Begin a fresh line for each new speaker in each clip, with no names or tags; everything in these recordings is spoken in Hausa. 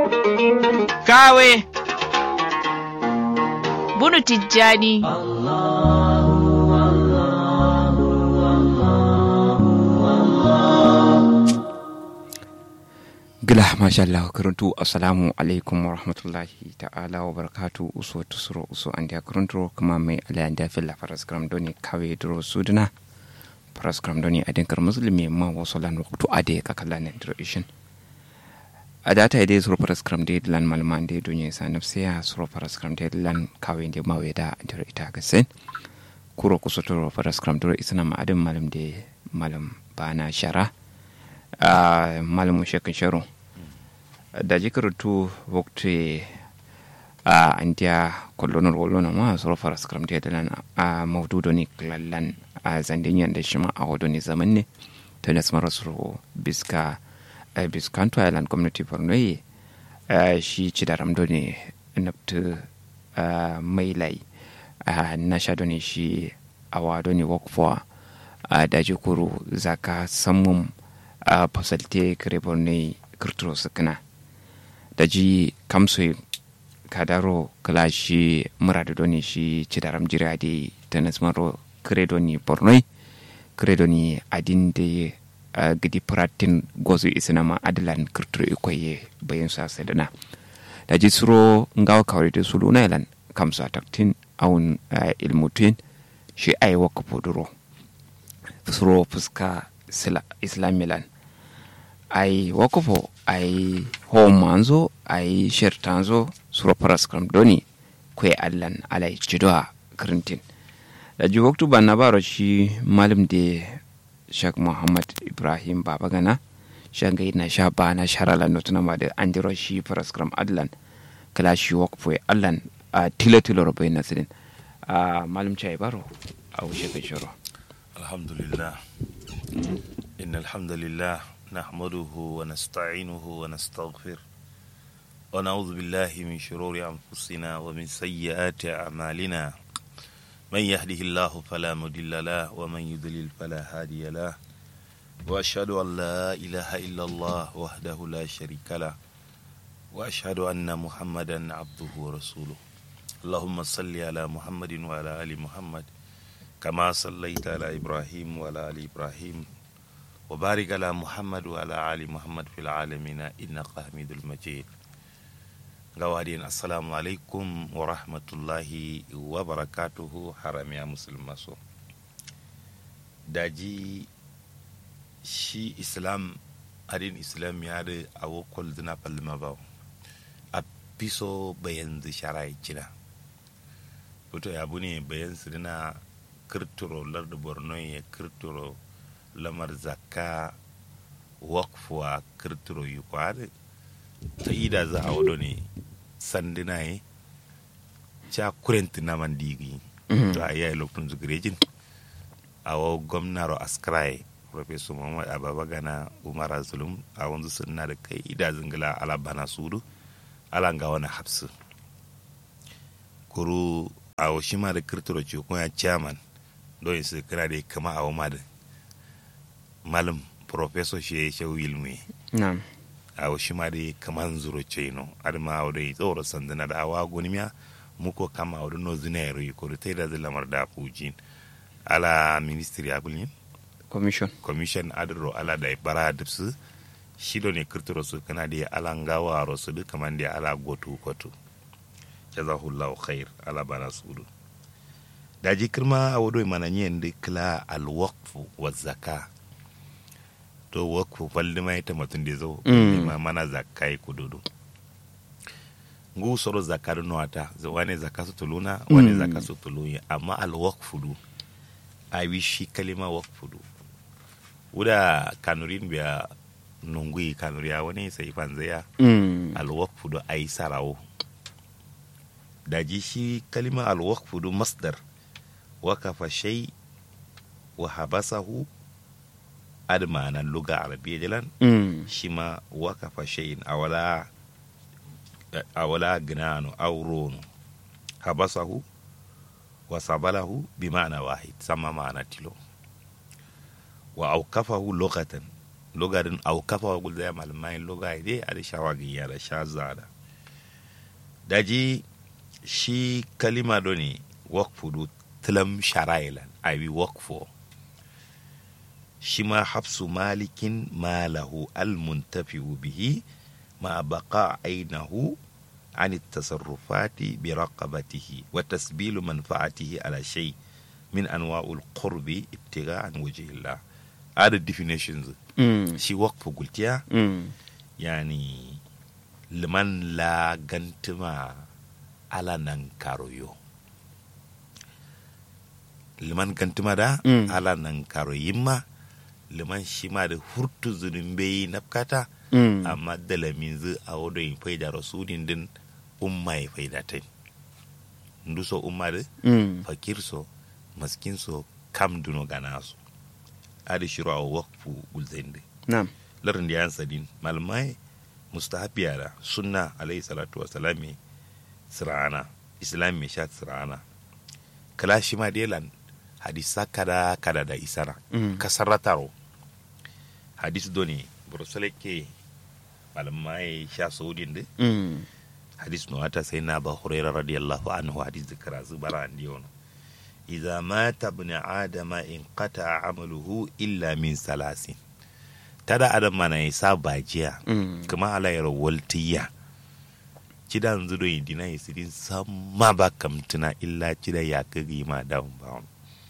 kawe bunu tijjani
gila masha Allah karantu assalamu alaikum wa rahmatullahi ta'ala wa barakatu uso tusuro uso an dia karantu kuma mai alayan da filla faras gram doni kawe duro suduna faras gram doni adin kar muslimi ma wasu lan waktu ade ka kala ne duro ishin a data ide suro faras gram de lan malman de donye sa nafsiya suro faras gram de lan kawe de ma weda duro ita ga sen kuro kuso turo faras gram duro isna ma adin malam de malam bana shara a malamin shekin sharo da jikaratu wakti a andiya kollonar wallona ma soro fara skram da dalan a maududo ne lallan a zandin yanda shi ma a wado ne zaman ne ta nasu mara soro biska biskanto island community borno yi shi ci da ramdo ne nafta mai lai na sha ne shi a wado ne wakfuwa a daji kuru zaka samun a fasalte kare ne kirturo sukuna da ji kamso kadaro kala shi muradu doni shi cidaram jira de tanasmaro kare doni bornoi kare doni adin de gidi pratin gozu isina ma adilan kirturo ikoye bayan sa sadana da ji suro ngawa kawai da sulu na ilan kamso ataktin awun ilmutin shi ai waka poduro suro fuska islamilan ai wakofo ai homanzo ai shertanzo suro paraskram doni kwe allan alai jidoa krintin da ji waktu banna baro shi malam de shak muhammad ibrahim babagana shanga na sha bana sharala notuna ma da an jiro shi paraskram allan kala shi wakofo allan a tilo tilo robo na sidin a malam chai baro a wuce kai shiro
alhamdulillah إن الحمد لله نحمده ونستعينه ونستغفر ونعوذ بالله من شرور أنفسنا ومن سيئات أعمالنا من يهده الله فلا مضل له ومن يضلل فلا هادي له وأشهد أن لا إله إلا الله وحده لا شريك له وأشهد أن محمدا عبده ورسوله اللهم صل على محمد وعلى آل محمد كما صليت على إبراهيم وعلى آل إبراهيم وبارك على محمد وعلى آل محمد في العالمين إنك حميد المجيد gawadin assalamu alaikum wa rahmatullahi wa barakatuhu haram ya musulma so daji shi islam adin islam ya da awo kwalduna palma ba a piso bayan sharai cina wato ya ne bayan su dina kirturo larda borno ya kirturo lamar zakka wakfuwa kirturo yi kwari ta ida za a wado ne sandina yi ca kurenti na man digi to a yayi lokacin zugirejin a wa gwamnaro askrai professor muhammad ababa gana umar zulum a wanzu suna da kai ida zingila ala bana sudu ala ga wani hapsu kuru a wa shi ma da kirturo ce kuma chairman don su kira da kama a wa da malam professor shi ya shau ilmi
na'am
a shi ma dai kaman zuro ce no adama a wadai tsoro sandana da awa gonimiya muko kama a wadai no zina yaro yi kori ta yi da lamar da fujin ala ministry abulin
commission
commission adiro ala da bara da su shi do ne kirtiro su kana da ala ngawa ro su duka man da ala gotu kotu jazahullahu khair ala bana su du da ji kirma a wadai mana yin da kila alwaqfu wa zaka to wakfu falli mai ta mutum da zo ma mana zakai kududu ngu soro zakar nuwata wani zaka su tuluna wani zaka su tulunya amma al wakfu du a wi shi kalima wakfu du wuda kanurin biya nungui kanuriya wani sai fanzaya al wakfu du ai sarawo daji shi kalima al wakfu du masdar wakafa shay wa habasahu ad ma'anan luga arabiya jalan shi ma wakafa shayin awala awala ginano aurono habasahu wa sabalahu bi ma'ana wahid sama ma'ana tilo wa aukafahu lokatan loga din au kafa wa gulza ya malamai loga ide a da shawa ga yara sha zada daji shi kalima do ne wakfu do tilam sharailan abi wakfu shi ma hafsu malikin malahu almuntafi'u bihi ma baqa ainahu عن التصرفات برقبته وتسبيل منفعته على شيء من انواع القرب ابتغاء عن وجه الله هذا definitions
Mm.
shi وقف قلتيا
Mm.
يعني لمن لا غنتما على ننكاريو liman gantuma da
Mm.
ala nan karo yimma liman shima da hurtu zunumbe nafkata
Mm.
amma dalamin zu a wadda yin faida rasulin din umma ya faida ta ndu so umma da
Mm.
fakir so maskin so kam duno gana so adi shiru a wakfu gulzende
Na'am.
larin da yan sadin malamai mustahabiya da sunna alayhi salatu wa salami sirana islam mai sha sirana kala shi ma delan hadisa kada kada da isara
Mm.
kasarrataro hadis doni burusale ke malamai sha saudin de
Mm.
hadis no ata sai na ba hurairah radiyallahu anhu hadis da karazu bara andi ono idza mata ibn adama in qata amaluhu illa min salasin tada adam mana isa bajiya
Mm.
kuma ala yaro waltiya cida yanzu do dina yisirin samma ba kamtuna illa cida ya kagi ma down bound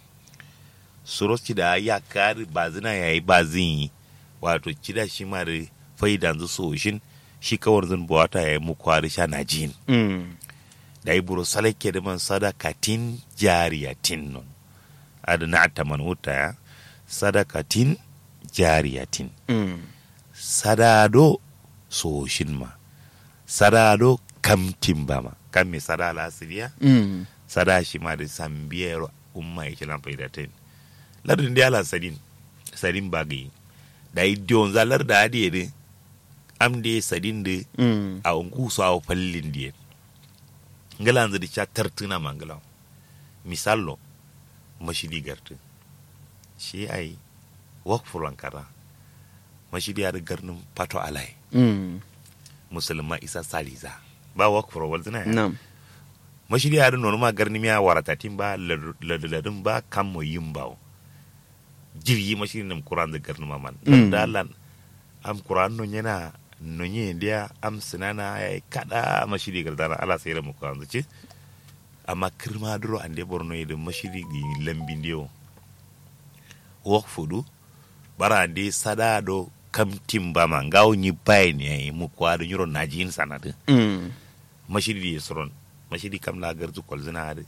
suros cida ya kari bazina yayi bazin yi wato cida shi ma da faidan zu soshin shi kawar zan buwata yayi mu kwari sha na jin
Mm.
da yi buru salake da man sadakatin jariyatin non adana ataman wuta ya sadakatin jariyatin
Mm.
sadado soshin ma sadado kamtin ba ma kan me sada lasiriya
Mm.
sada shi ma da sambiyar umma ya kilan faidatin lardin da yalan sadin sadin ba gai da yi diyon zalar da hadiye ne am da sadin da
Mm.
a ungu su a fallin diye ngala yanzu da cha tartuna mangala misallo mashidi gartu shi ai wakfu lankara mashidi ya da garnin pato alai
Mm.
musulma isa saliza ba wakfu rawal zina ya
Na'am.
mashidi ya da nono ma garni miya waratatin ba ladadin ba kan mo yin bawo jirgi mashidi nam kuran da garni maman
Mm.
dalan am kuran no yana no nye dia am sinana ya kada mashidi gardana ala sai da mu kan zuci amma kirma duro ande borno da mashidi gi lambin dio wok fudu bara ande sada do kam timba ma ngaw nyi bay ne mu kwa do nyuro najin sanade
Mm.
mashidi ya soron mashidi kam la garzu kol zina hade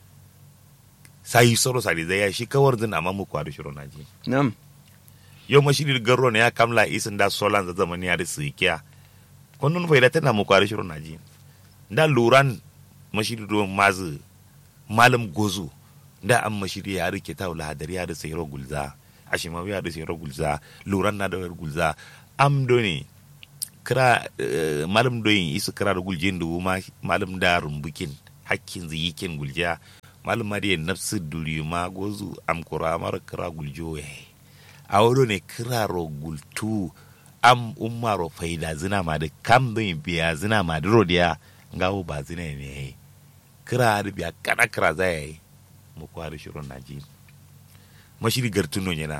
sai soro sari zai ya shi kawar zina amma mu kwa do shiro najin
Na'am.
yo mashidi garro ne ya kamla isin da solan za zamani ya da sikiya kunnun faida tana mu kwa do shiro najin da luran mashidi do mazu malam gozu da an mashidi ya rike ta wala hadari ya da sayro gulza ashimawi ya da sayro gulza luran na da wayar gulza am do ne kira eh, malam doyin isu kira da guljin da ma malam da rumbukin hakkin ziyikin gulja malam ma da nafsu duri ma gozu am kura mara kira guljo ya a wado ne kira ro gultu am umma ro faida zina ma da kam doyin biya zina ma da rodiya ngawo ba zina ne kira da biya kana kira za ya yi mu kwari shirin naji mashiri gartuno yana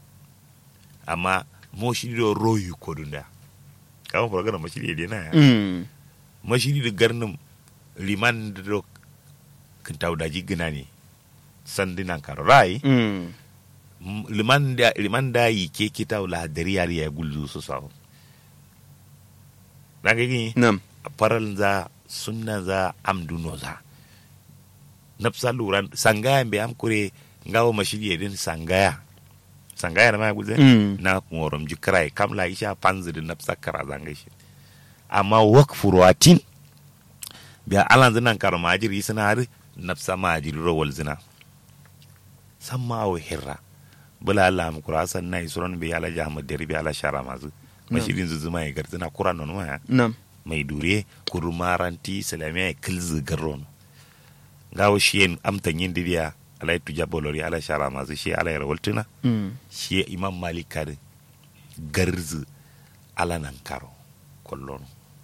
amma mo shiri do royu kodunda kama fara mashiri da na ya
Mm.
mashiri da garnin liman da do kintau daji gina ne sandinan karo rai
Mm.
M- liman da liman da yi ke kita la dari yari ya gulzu su sawo na gani
Na'am.
faral za sunna za amduno za nafsa luran sangaya be am kure ngawo mashiri din sangaya sangaya na ma gulze
Mm.
na morom ji krai kam la isha panzi da nafsa kara zanga shi amma wak furwatin biya alan zinan karo majiri suna har nafsa majiri rawal zina samma wa hirra bula Allah mu kura san nai suran bi ala jahmad deri bi ala shara mazu mashirin zuzuma ya garzina kuran non waya
Na'am.
mai dure kurumaranti salamiya ya kilzi garron gawo shiyen amtan yin didiya alai tuja bolori ala shara mazu shi ala yar waltuna
Mm.
shi imam malik kare garzu alanan karo kollon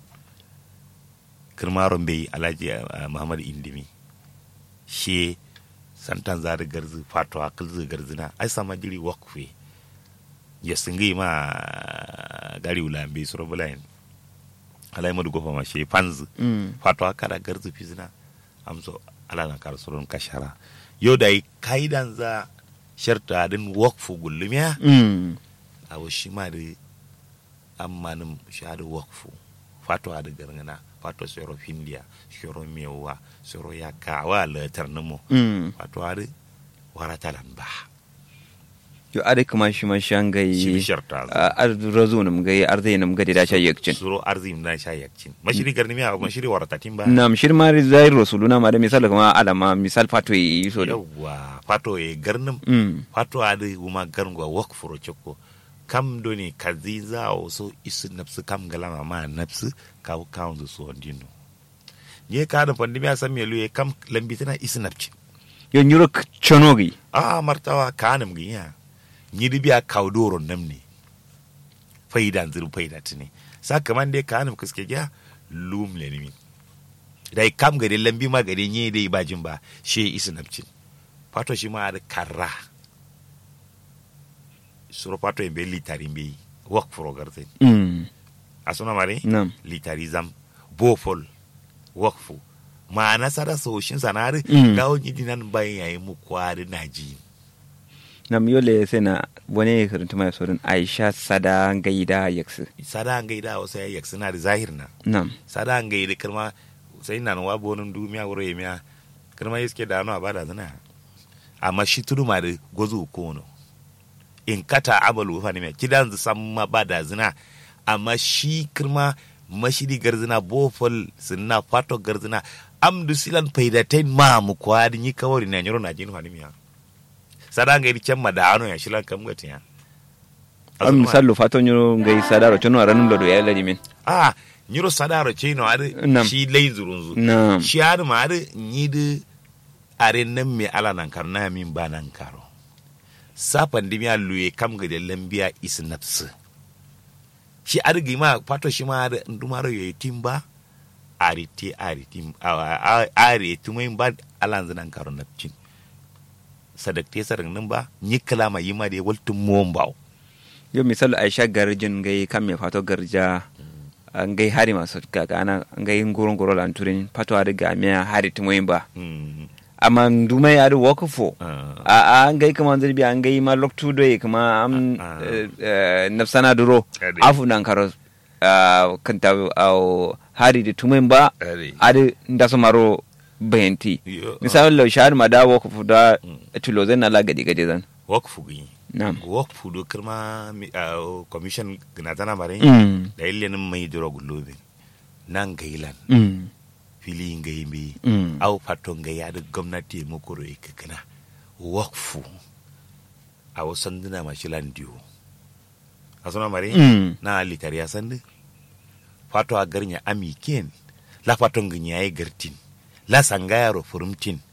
kirmaron bai alhaji uh, muhammad indimi she santan zari garzu fatwa kilzu garzina ai sama jiri wakfe ya singi ma gari ulambe suro bulayin alai madu gofa ma she panzu
Mm.
fatwa kada garzu fizina amso alanan karo suron kashara yau da kaidan za sharta din wakfu gullumiya
Mm.
awo shi ma da ammanin shahada wakfu fato da gargana fato soro findiya soro mewa soro ya kawa latar namo
Mm.
fato da warata lamba
yo ade kuma shi ma shan gai
shi sharta
ar razo nam gai ar zai nam gadi da sha yakcin
soro arzim na sha yakcin mashiri garni miya mashiri warata timba
nam shir ma zai rasuluna ma da misal kuma alama misal fato yi so da
yawwa fato ya garnin
Mm.
fato da kuma garngwa wakfu ro chokko kam doni kazi za o so isu napsu kam galama ma napsu kaw kaundu so ndino nye ka da pandemi a san melu kam lambi tana isu napci
yo nyuro chonogi
a martawa kanam ginya nyidi biya kawdoro namni faidan zuru faida tini sakaman dai kanam kuske gya lum le nimi dai kam gade lambi ma gade nye dai bajin ba she isu napci fato shi ma da karra suro fato en be litari be wak furo garten
Mm.
asuna mare
nam
litari zam bofol wakfu ma'ana sada soshin sanari
Mm.
gawo nyidi nan bayan yayi mu kwari naji
nam yole sai na wani karanta mai sorin aisha sada gaida yaksu
sada an gaida wasu ya yak suna da zahir na
nam
sada an gaida kirma sai nan wa bonin dumiya wuro ya miya kirma yiske da ano abada zana amma shi tudu ma da gozo kono in kata abalu fa ne mai kidan zu san ma ba da zina amma shi kirma mashiri garzina bofol sinna fato garzina amdu silan faidatain ma mu kwadi ni kawari na nyoro na jinu hanimiya sada an gaida kemma da ano ya shilan kam gatiya
am misal lo fato nyuro gai sada ro chono ranum lo do ya ladi min
a nyiro sadaro chino ade
Nam.
shi lay zurunzu
nam
shi ade ma ade nyide are nan me ala nan karna min ba nan karo sapan dimi luye kam ga de lambiya is nafsu shi ade gi ma pato shi ma ade ndumaro ye timba ari ti ari tim a- a- ari tumai ba ala nan karo nafcin sadakte sarin nan ba nyi kalama yima de waltum mombaw
yo misal aisha garjin gai kam me fato garja an gai hari masu kaka ana an gai ngoron goro lan turin fato ada ga me hari tumoyin ba
mm.
amma dumai ada wakafo
ah.
a a an gai kama zirbi an gai ma loktu do kama am
Ah, ah.
eh, eh, nafsana duro
Ade.
afu nan karo ah, kanta au hari da tumoyin ba
Ade.
ada ndaso maro bayanti
Yo,
misal lo shahar ma da wakafo da
Mm.
tulo zan ala gadi gadi zan
wakfu gi
na'am
wakfu do kirma mi- ah, commission gina tana mare
mm
da ille nin mai duro gulobe nan gailan
mm
fili ngai mi
mm
au fato ngai ya da gwamnati mu kuro e kana wakfu a wasan dina mashilan diyo asuna mare
mm
na litari ya sandi fato a garnya ami ken la fato nganya ya gartin la sangaya ro furumtin